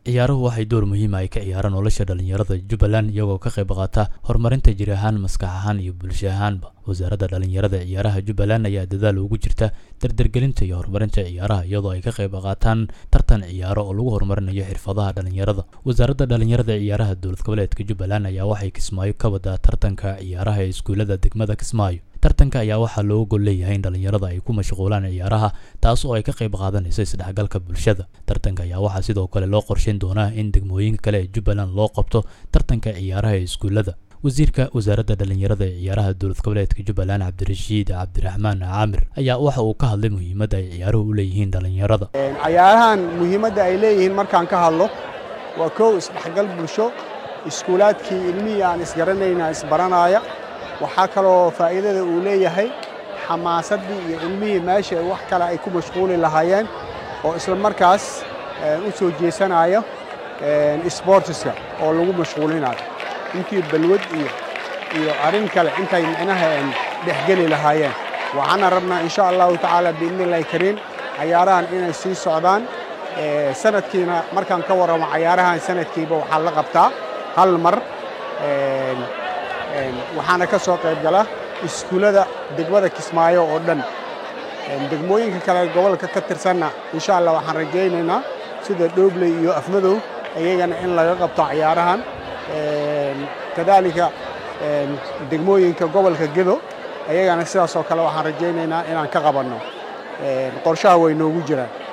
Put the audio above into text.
ciyaaruhu waxay door muhiima ay ka ciyaaraan nolosha dhallinyarada jubbaland iyagoo ka qayb qaata horumarinta jir ahaan maskax ahaan iyo bulsho ahaanba wasaaradda dhallinyarada ciyaaraha jubbaland ayaa dadaal ugu jirta dardargelinta iyo horumarinta ciyaaraha iyadoo ay ka qayb qaataan tartan ciyaaro oo lagu horumarinayo xirfadaha dhallinyarada wasaaradda dhallinyarada ciyaaraha dowlad goboleedka jubbaland ayaa waxay kismaayo ka wadaa tartanka ciyaaraha ee iskuullada degmada kismaayo tartanka ayaa waxaa looga gol leeyahay in dhallinyarada ay ku mashquulaan ciyaaraha taas oo ay ka qayb qaadanayso isdhexgalka bulshada tartanka ayaa waxaa sidoo kale loo qorsheyn doonaa in degmooyinka kale ee jubbaland loo qabto tartanka ciyaaraha ee iskuullada wasiirka wasaaradda dhallinyarada ee ciyaaraha dowlad goboleedka jubbaland cabdirashiid cabdiraxmaan caamir ayaa waxa uu ka hadlay muhiimadda ay ciyaaruhu u leeyihiin dhallinyarada cayaarahan muhiimadda ay leeyihiin markaan ka hadlo waa kow isdhexgal bulsho iskuulaadkii ilmihii aan isgaranayna isbaranaaya waxaa kaloo faa'iidada uu leeyahay xamaasaddii iyo ilmihii meesha wax kale ay ku mashquuli lahaayeen oo isla markaas u soo jeesanaayo sboortiska oo lagu mashquulinayo intii balwad iyo iyo arrin kale intay micnaha dhexgeli lahaayeen waxaana rabnaa insha allahu tacaala biidni illahi kariim cayaarahan inay sii socdaan sanadkiina markaan ka warramo cayaarahan sanadkiiba waxaa la qabtaa hal mar waxaana ka soo qayb gala iskuullada degmada kismaayo oo dhan degmooyinka kale gobolka ka tirsanna insha allah waxaan rajaynaynaa sida dhoobley iyo afmadow iyagana in laga qabto cayaarahan kadaalika degmooyinka gobolka gedo ayagana sidaas oo kale waxaan rajaynaynaa inaan ka qabanno qorshaha way noogu jiraan